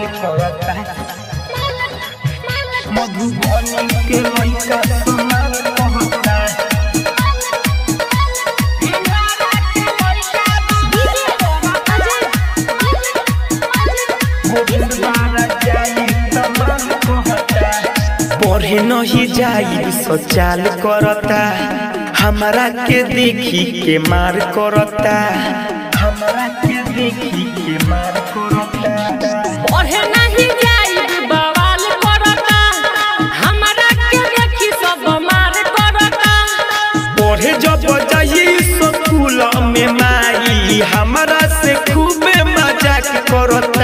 करता मधुबनी के लइका समाल कहता गोविंद बारा जाई तमाम कहता पढ़े नहीं जाई सचाल करता हमरा के देखी के मार करता हमरा के देखी के मार करता पढ़े नहीं जाई बवाल करता हमरा के देखी सब मार करता पढ़े जब जाई स्कूल में माई हमरा से खूबे मजाक करता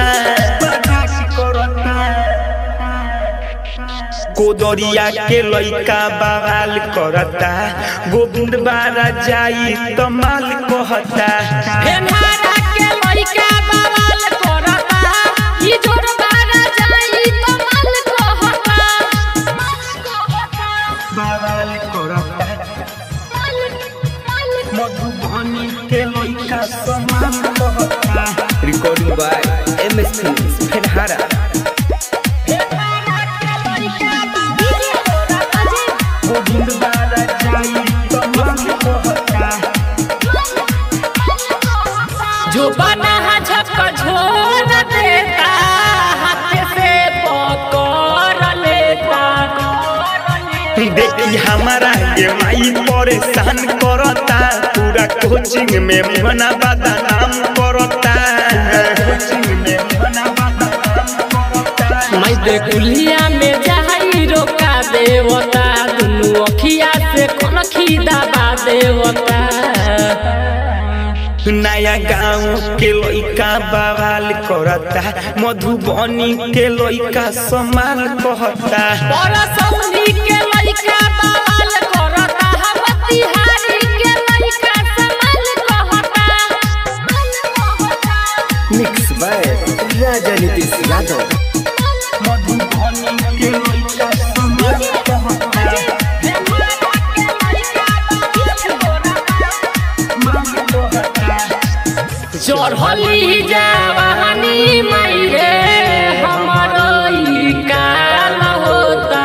कोदरिया के लइका बवाल करता गोविंद बारा जाई तमाल कहता हेनारा के लइका बवाल करता ई जोर बारा जाई तो माल कहता बवाल करता मधुबनी के लइका समान कहता recording by M S films फेनहारा गोविंद बारा जाई तमाल कहता जो बना झक झोर देता हाथ से पकड़ लेता देखी हमारा ये माई परेशान करता पूरा कोचिंग में मना बदनाम करता कोचिंग में मना बदनाम करता मैं देखुलिया में जाई रोका देवता दुनु अखिया से कनखी दबा देवता नया गाँव के लइका बवाल करता मधुबनी के लइका समाल कहता परसौनी के लइका बवाल करता हम तिहारी के लइका समाल कहता मिक्स बाय राजा नीतीश यादव मधुबनी के लइका समाल कहता चढ़ली जवानी मैरे हमरो ई काल होता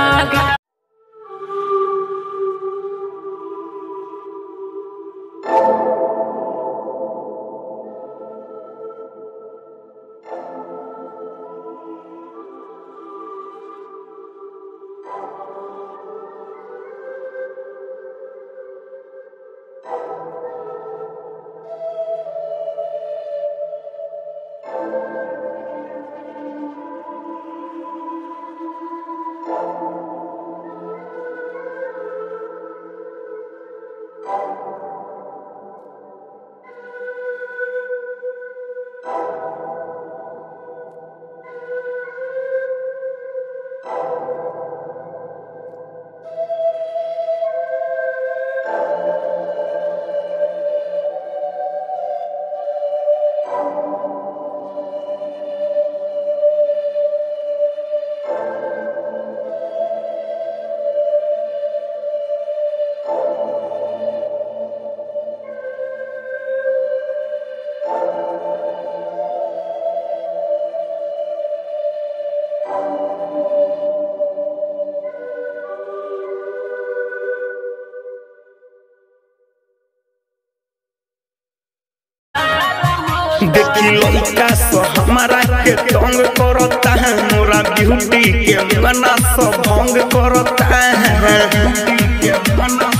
देखी लइका सो हमारा के तंग करता है मोरा ब्यूटी के मना सो भंग करता है ब्यूटी के मना